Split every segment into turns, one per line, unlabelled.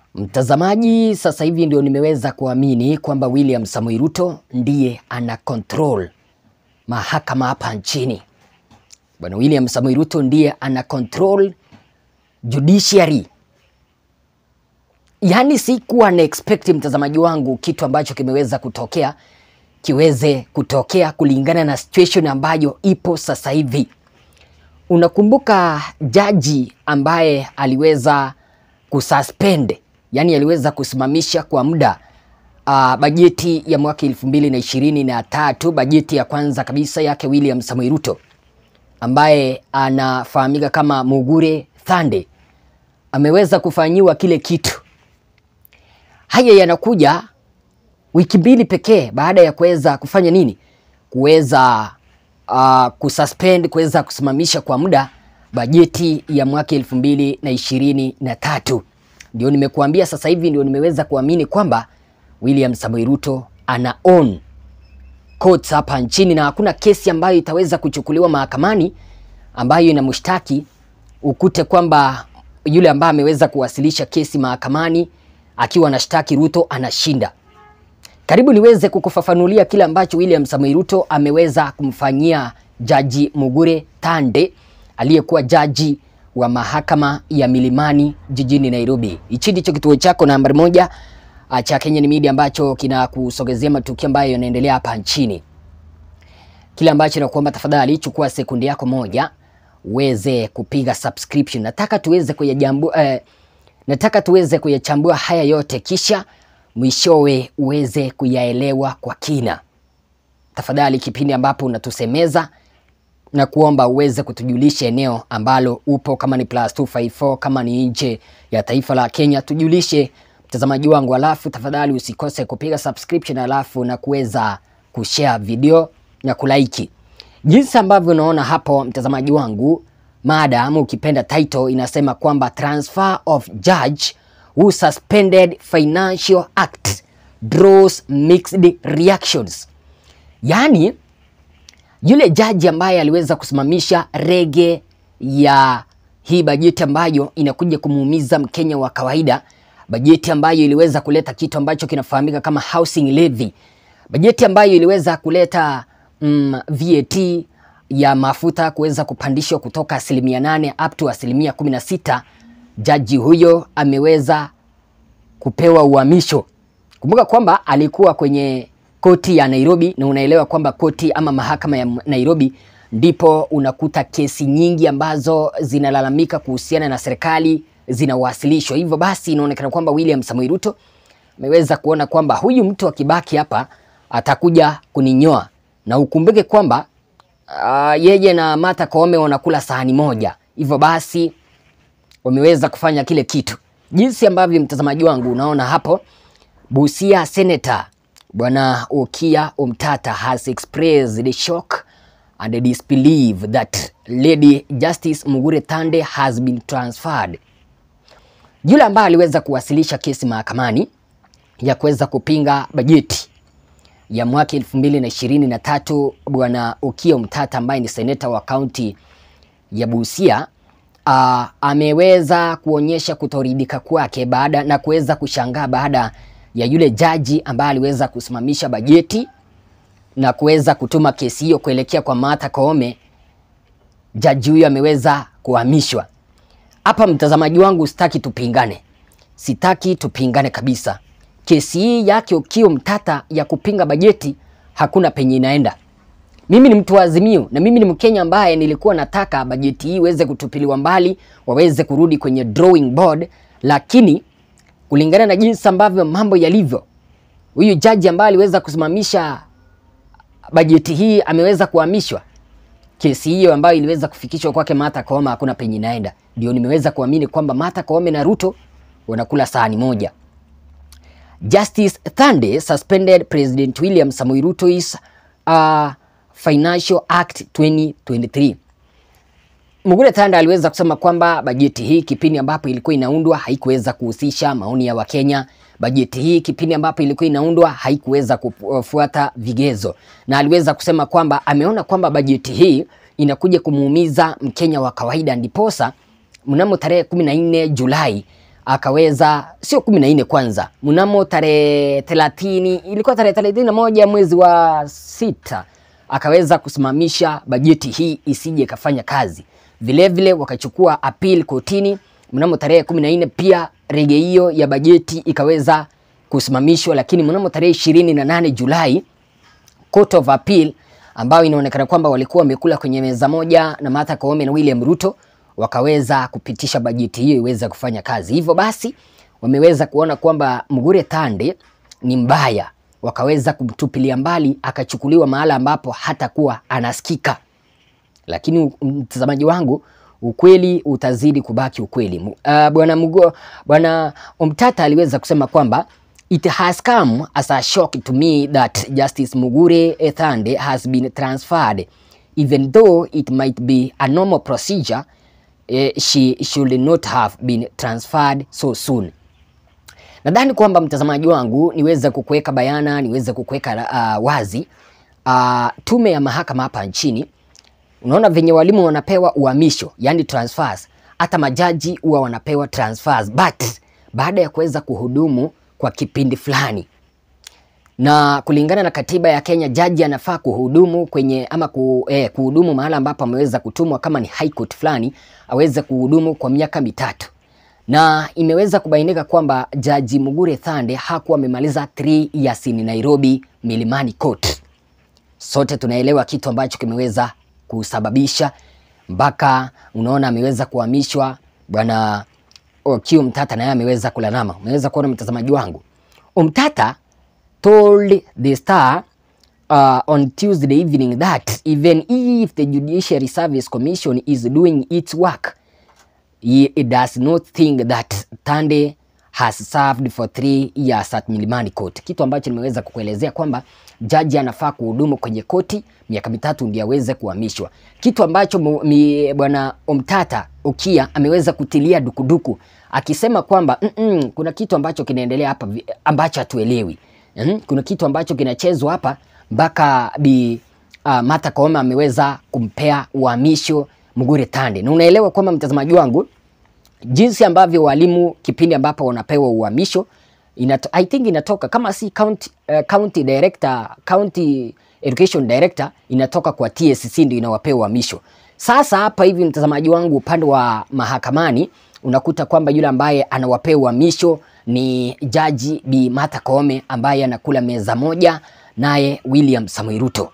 Mtazamaji, sasa hivi ndio nimeweza kuamini kwamba William Samoei Ruto ndiye ana control mahakama hapa nchini. Bwana William Samoei Ruto ndiye ana control judiciary. Yaani sikuwa na expect mtazamaji wangu kitu ambacho kimeweza kutokea kiweze kutokea kulingana na situation ambayo ipo sasa hivi. Unakumbuka jaji ambaye aliweza kususpend, yani aliweza kusimamisha kwa muda uh, bajeti ya mwaka elfu mbili na ishirini na tatu, bajeti ya kwanza kabisa yake William Samoei Ruto ambaye anafahamika kama Mugure Thande ameweza kufanyiwa kile kitu. Haya yanakuja wiki mbili pekee baada ya kuweza kufanya nini, kuweza uh, kususpend, kuweza kusimamisha kwa muda bajeti ya mwaka elfu mbili na ishirini na tatu. Ndio nimekuambia sasa hivi ndio nimeweza kuamini kwamba William Samoei Ruto ana own courts hapa nchini na hakuna kesi ambayo itaweza kuchukuliwa mahakamani ambayo inamshtaki ukute kwamba yule ambaye ameweza kuwasilisha kesi mahakamani akiwa anashtaki Ruto anashinda. Karibu niweze kukufafanulia kile ambacho William Samoei Ruto ameweza kumfanyia Jaji Mugure Thande aliyekuwa jaji wa mahakama ya Milimani jijini Nairobi. Hichi ndicho kituo chako nambari moja ah, cha Kenyan Media ambacho kinakusogezea matukio ambayo yanaendelea hapa nchini. Kile ambacho nakuomba tafadhali, chukua sekundi yako moja uweze kupiga subscription. Nataka tuweze kuyajambu, eh, nataka tuweze kuyachambua haya yote kisha mwishowe uweze kuyaelewa kwa kina. Tafadhali, kipindi ambapo unatusemeza na kuomba uweze kutujulisha eneo ambalo upo, kama ni plus 254 kama ni nje ya taifa la Kenya, tujulishe mtazamaji wangu, alafu tafadhali usikose kupiga subscription, alafu na kuweza kushare video na kulaiki. Jinsi ambavyo unaona hapo mtazamaji wangu, mada ama ukipenda title inasema kwamba transfer of judge who suspended financial act draws mixed reactions, yaani yule jaji ambaye aliweza kusimamisha rege ya hii bajeti ambayo inakuja kumuumiza Mkenya wa kawaida, bajeti ambayo iliweza kuleta kitu ambacho kinafahamika kama housing levy, bajeti ambayo iliweza kuleta mm, VAT ya mafuta kuweza kupandishwa kutoka asilimia nane up to asilimia kumi na sita. Jaji huyo ameweza kupewa uhamisho. Kumbuka kwamba alikuwa kwenye koti ya Nairobi na unaelewa kwamba koti ama mahakama ya Nairobi ndipo unakuta kesi nyingi ambazo zinalalamika kuhusiana na serikali zinawasilishwa. Hivyo basi inaonekana kwamba William Samoei Ruto ameweza kuona kwamba huyu mtu akibaki hapa atakuja kuninyoa, na ukumbuke kwamba uh, yeye na Martha Koome wanakula sahani moja. Hivyo basi wameweza kufanya kile kitu, jinsi ambavyo mtazamaji wangu unaona hapo. Busia Senator Bwana Okiya Omtata has expressed the shock and disbelief that Lady Justice Mugure Thande has been transferred. Yule ambaye aliweza kuwasilisha kesi mahakamani ya kuweza kupinga bajeti ya mwaka elfu mbili na ishirini na tatu Bwana Okiya Omtata ambaye ni seneta wa kaunti ya Busia uh, ameweza kuonyesha kutoridhika kwake baada na kuweza kushangaa baada ya yule jaji ambaye aliweza kusimamisha bajeti na kuweza kutuma kesi hiyo kuelekea kwa Martha Koome. Jaji huyo ameweza kuhamishwa. Hapa mtazamaji wangu, sitaki tupingane, sitaki tupingane kabisa. Kesi hii yake Okiya Omtata ya kupinga bajeti hakuna penye inaenda. Mimi ni mtu wa Azimio na mimi ni Mkenya ambaye nilikuwa nataka bajeti hii iweze kutupiliwa mbali, waweze kurudi kwenye drawing board, lakini kulingana na jinsi ambavyo mambo yalivyo, huyu jaji ambaye aliweza kusimamisha bajeti hii ameweza kuhamishwa. Kesi hiyo ambayo iliweza kufikishwa kwake Martha Koome hakuna penye inaenda. Ndio nimeweza kuamini kwamba Martha Koome na Ruto wanakula sahani moja. Justice Thande suspended President William Samoei Ruto's uh, Financial Act 2023. Mugure Thande aliweza kusema kwamba bajeti hii kipindi ambapo ilikuwa inaundwa haikuweza kuhusisha maoni ya Wakenya. Bajeti hii kipindi ambapo ilikuwa inaundwa haikuweza kufuata vigezo, na aliweza kusema kwamba ameona kwamba bajeti hii inakuja kumuumiza Mkenya wa kawaida, ndiposa mnamo tarehe 14 Julai akaweza sio kumi na nne kwanza, mnamo tarehe thelathini ilikuwa tarehe thelathini na moja mwezi wa sita akaweza kusimamisha bajeti hii isije ikafanya kazi. Vilevile wakachukua appeal kotini mnamo tarehe kumi na nne pia rege hiyo ya bajeti ikaweza kusimamishwa, lakini mnamo tarehe ishirini na nane Julai Court of Appeal ambayo inaonekana kwamba walikuwa wamekula kwenye meza moja na Martha Koome na William Ruto wakaweza kupitisha bajeti hiyo iweze kufanya kazi. Hivyo basi wameweza kuona kwamba Mugure Thande ni mbaya, wakaweza kumtupilia mbali, akachukuliwa mahala ambapo hatakuwa anasikika. Lakini mtazamaji wangu, ukweli utazidi kubaki ukweli. Uh, bwana Mugo, bwana Omtata aliweza kusema kwamba It has come as a shock to me that Justice Mugure Thande has been transferred even though it might be a normal procedure eh, she should not have been transferred so soon. Nadhani kwamba mtazamaji wangu niweze kukuweka bayana, niweze kukuweka uh, wazi uh, tume ya mahakama hapa nchini, unaona venye walimu wanapewa uhamisho, yani transfers, hata majaji huwa wanapewa transfers, but baada ya kuweza kuhudumu kwa kipindi fulani, na kulingana na katiba ya Kenya, jaji anafaa kuhudumu kwenye ama ku, eh, kuhudumu mahala ambapo ameweza kutumwa, kama ni high court fulani aweze kuhudumu kwa miaka mitatu, na imeweza kubainika kwamba jaji Mugure Thande hakuwa amemaliza 3 years in Nairobi Milimani Court. Sote tunaelewa kitu ambacho kimeweza kusababisha mpaka unaona ameweza kuhamishwa bwana Okiya Omtata naye ameweza kulalama. Umeweza kuona mtazamaji wangu, Omtata told the Star uh, on Tuesday evening that even if the Judiciary Service Commission is doing its work he does not think that Thande has served for three years at Milimani Court, kitu ambacho nimeweza kukuelezea kwamba jaji anafaa kuhudumu kwenye koti miaka mitatu ndio aweze kuhamishwa, kitu ambacho bwana Omtata Okiya ameweza kutilia dukuduku akisema kwamba mm -mm, kuna kitu ambacho kinaendelea hapa ambacho hatuelewi. Mm, kuna kitu ambacho kinachezwa hapa mpaka bi uh, Martha Koome ameweza kumpea uhamisho Mugure Thande, na unaelewa kwamba mtazamaji wangu jinsi ambavyo walimu kipindi ambapo wanapewa uhamisho inato, I think inatoka kama si county, uh, county director, county education director inatoka kwa TSC ndio inawapewa uhamisho. Sasa hapa hivi mtazamaji wangu, upande wa mahakamani unakuta kwamba yule ambaye anawapea uhamisho ni jaji Bi Martha Koome ambaye anakula meza moja naye William Samoei Ruto.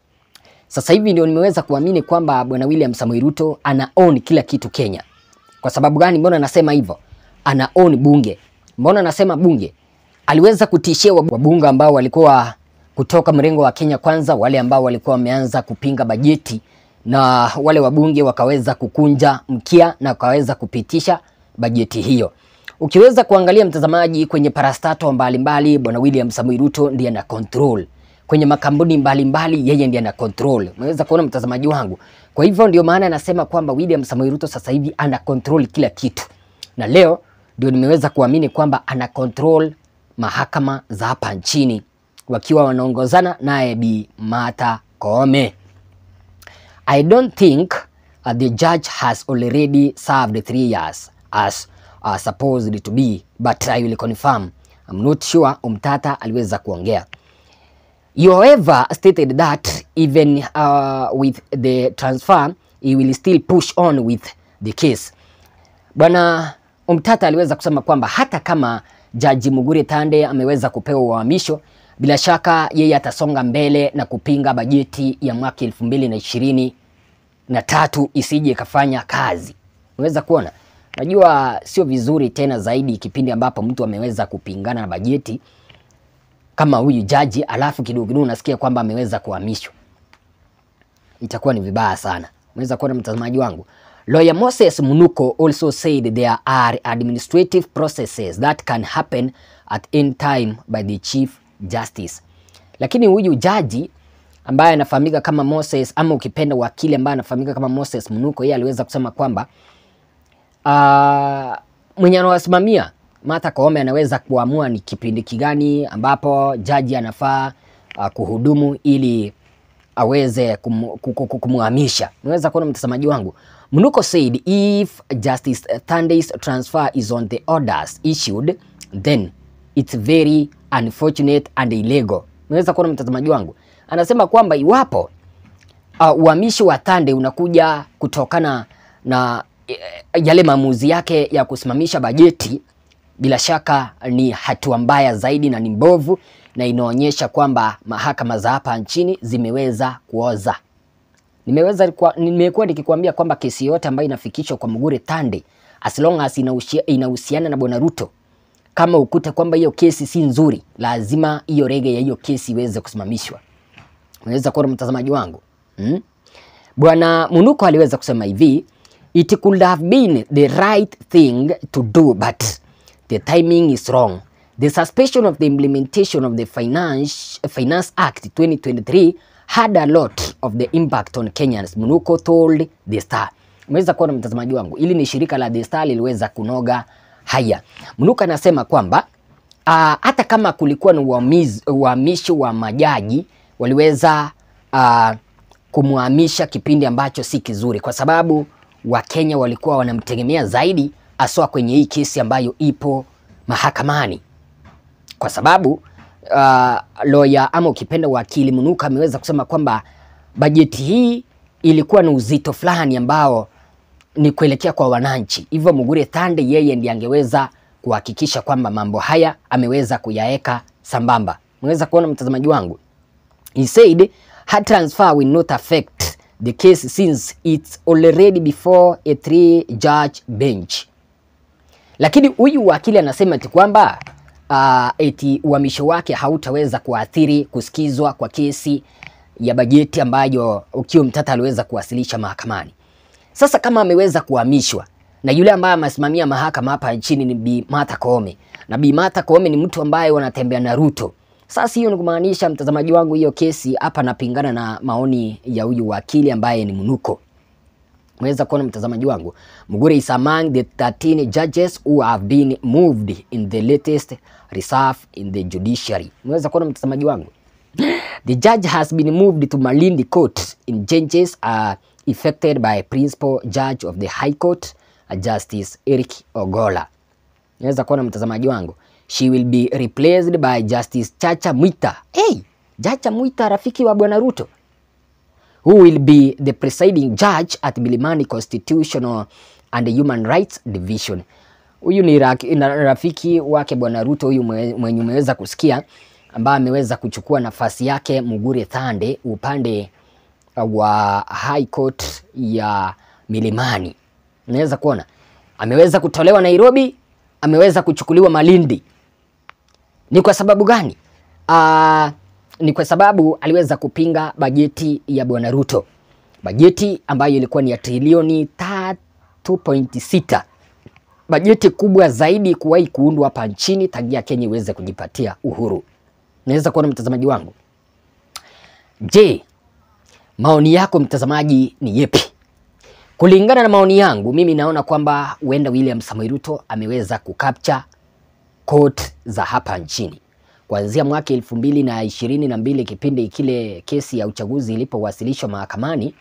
Sasa hivi ndio nimeweza kuamini kwamba bwana William Samoei Ruto ana own kila kitu Kenya. Kwa sababu gani? Mbona nasema hivyo? Ana own bunge. Mbona nasema bunge? Aliweza kutishia wabunge ambao walikuwa kutoka mrengo wa Kenya Kwanza, wale ambao walikuwa wameanza kupinga bajeti, na wale wabunge wakaweza kukunja mkia na wakaweza kupitisha bajeti hiyo. Ukiweza kuangalia mtazamaji, kwenye parastato mbalimbali, bwana William Samoei Ruto ndiye ana control kwenye makampuni mbalimbali, yeye ndiye ana control. Unaweza kuona mtazamaji wangu. Kwa hivyo ndio maana anasema kwamba William Samoei Ruto sasa hivi ana control kila kitu, na leo ndio nimeweza kuamini kwamba ana control mahakama za hapa nchini wakiwa wanaongozana naye Bi Martha Koome. I don't think uh, the judge has already served three years as uh, supposed to be but I will confirm. I'm not sure. Omtata aliweza kuongea. You however stated that even uh, with the transfer he will still push on with the case. Bwana Omtata aliweza kusema kwamba hata kama Jaji Mugure Thande ameweza kupewa uhamisho, bila shaka yeye atasonga mbele na kupinga bajeti ya mwaka elfu mbili na ishirini na tatu isije ikafanya kazi. Unaweza kuona, najua sio vizuri tena zaidi kipindi ambapo mtu ameweza kupingana na bajeti kama huyu jaji, alafu kidogo kidogo unasikia kwamba ameweza kuhamishwa, itakuwa ni vibaya sana. Unaweza kuona mtazamaji wangu. Lawyer Moses Munuko also said there are administrative processes that can happen at any time by the Chief Justice. Lakini huyu jaji ambaye anafahamika kama Moses ama ukipenda wakili ambaye anafahamika kama Moses Munuko, yeye aliweza kusema kwamba uh, mwenye anawasimamia Martha Koome anaweza kuamua ni kipindi kigani ambapo jaji anafaa uh, kuhudumu ili aweze kum- ku- ku- kumhamisha. Unaweza kuona mtazamaji wangu. Mnuko said if Justice Thandey's transfer is on the orders issued then it's very unfortunate and illegal. Unaweza kuona mtazamaji wangu. Anasema kwamba iwapo uh, uhamishi wa Thande unakuja kutokana na eh, yale maamuzi yake ya kusimamisha bajeti, bila shaka ni hatua mbaya zaidi na ni mbovu, na inaonyesha kwamba mahakama za hapa nchini zimeweza kuoza. Nimeweza kwa- nimekuwa nikikwambia kwamba kesi yote ambayo inafikishwa kwa Mugure Thande as long as inahushi- inahusiana na Bwana Ruto, kama ukute kwamba hiyo kesi si nzuri, lazima hiyo rege ya hiyo kesi iweze kusimamishwa. Unaweza kuona mtazamaji wangu hmm? Bwana Munuko aliweza kusema hivi, it could have been the right thing to do but the timing is wrong. The suspension of the implementation of the Finance, Finance Act 2023 had a lot of the impact on Kenyans, Munuko told The Star. Umeweza kuona mtazamaji wangu, ili ni shirika la The Star liliweza kunoga haya. Munuko anasema kwamba uh, hata kama kulikuwa na uhamiz- uhamishi wa majaji waliweza uh, kumhamisha kipindi ambacho si kizuri, kwa sababu Wakenya walikuwa wanamtegemea zaidi, haswa kwenye hii kesi ambayo ipo mahakamani, kwa sababu uh, lawyer ama ukipenda wakili Munuka ameweza kusema kwamba bajeti hii ilikuwa na uzito fulani ambao ni kuelekea kwa wananchi. Hivyo Mugure Thande yeye ndiye angeweza kuhakikisha kwamba mambo haya ameweza kuyaweka sambamba. Unaweza kuona mtazamaji wangu. He said her transfer will not affect the case since it's already before a three judge bench. Lakini huyu wakili anasema eti kwamba uh, eti uhamisho wake hautaweza kuathiri kusikizwa kwa kesi ya bajeti ambayo Okiya Mtata aliweza kuwasilisha mahakamani. Sasa kama ameweza kuhamishwa na yule ambaye amesimamia mahakama hapa nchini ni Bi Martha Koome, na Bi Martha Koome ni mtu ambaye wanatembea na Ruto. Sasa hiyo ni kumaanisha, mtazamaji wangu, hiyo kesi hapa napingana na maoni ya huyu wakili ambaye ni Munuko. Mweza kuona mtazamaji wangu, Mugure is among the 13 judges who have been moved in the latest reserve in the judiciary. Mweza kuona mtazamaji wangu. The judge has been moved to Malindi Court in changes are effected by Principal Judge of the High Court, Justice Eric Ogola. Naweza kuona mtazamaji wangu. She will be replaced by Justice Chacha Mwita. Hey, Chacha Mwita rafiki wa Bwana Ruto. Who will be the presiding judge at Milimani Constitutional and Human Rights Division. Huyu ni ra- na- rafiki wake Bwana Ruto, huyu mwe- mwenye umeweza kusikia ambaye ameweza kuchukua nafasi yake Mugure Thande upande wa High Court ya Milimani. Unaweza kuona ameweza kutolewa Nairobi, ameweza kuchukuliwa Malindi. Ni kwa sababu gani? Ah, ni kwa sababu aliweza kupinga bajeti ya Bwana Ruto, bajeti ambayo ilikuwa ni ya trilioni 3.6, bajeti kubwa zaidi kuwahi kuundwa hapa nchini tangia Kenya iweze kujipatia uhuru. Naweza kuona mtazamaji wangu. Je, maoni yako mtazamaji ni yepi? Kulingana na maoni yangu, mimi naona kwamba huenda William Samoei Ruto ameweza kukapcha court za hapa nchini kuanzia mwaka elfu mbili na ishirini na mbili kipindi kile kesi ya uchaguzi ilipowasilishwa mahakamani.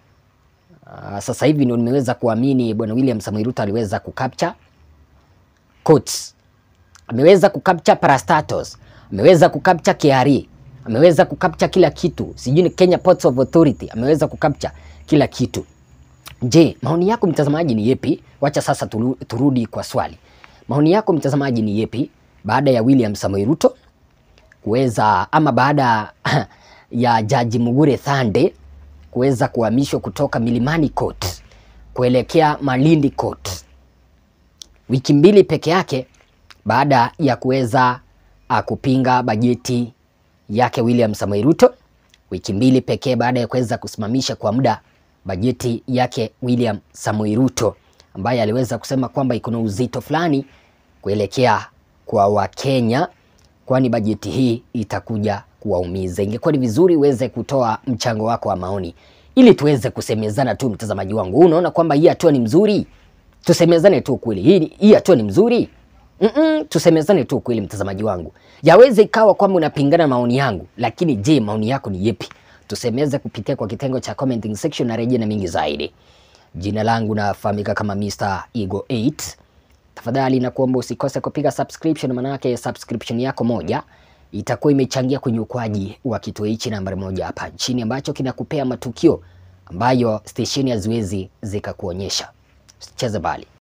Uh, sasa hivi ndio nimeweza kuamini bwana William Samoei Ruto aliweza kukapcha courts, ameweza kukapcha parastatos, ameweza kukapcha KRA, ameweza kukapcha kila kitu, sijui ni Kenya Ports of Authority, ameweza kukapcha kila kitu. Je, maoni yako mtazamaji ni yepi? Wacha sasa turu- turudi kwa swali. Maoni yako mtazamaji ni yepi baada ya William Samoei Ruto kuweza ama baada ya Jaji Mugure Thande kuweza kuhamishwa kutoka Milimani Court kuelekea Malindi Court wiki mbili peke yake baada ya kuweza uh, kupinga bajeti yake William Samoei Ruto, wiki mbili pekee baada ya kuweza kusimamisha kwa muda bajeti yake William Samoei Ruto ambaye aliweza kusema kwamba iko na uzito fulani kuelekea kwa Wakenya, kwani bajeti hii itakuja kuwaumiza. Ingekuwa ni vizuri uweze kutoa mchango wako wa maoni ili tuweze kusemezana tu, mtazamaji wangu. Unaona kwamba hii hatua ni mzuri? Tusemezane tu ukweli, hii hii hatua ni mzuri? Mm-mm, tusemezane tu ukweli, mtazamaji wangu. Yaweze ikawa kwamba unapingana na maoni yangu, lakini je, maoni yako ni yepi? tusemeze kupitia kwa kitengo cha commenting section na rejea na mingi zaidi. Jina langu nafahamika kama Mr. Ego 8. Tafadhali nakuomba usikose kupiga subscription, manake subscription yako moja itakuwa imechangia kwenye ukuaji wa kituo hichi nambari moja hapa nchini ambacho kinakupea matukio ambayo stesheni haziwezi zikakuonyesha. Usicheze bali.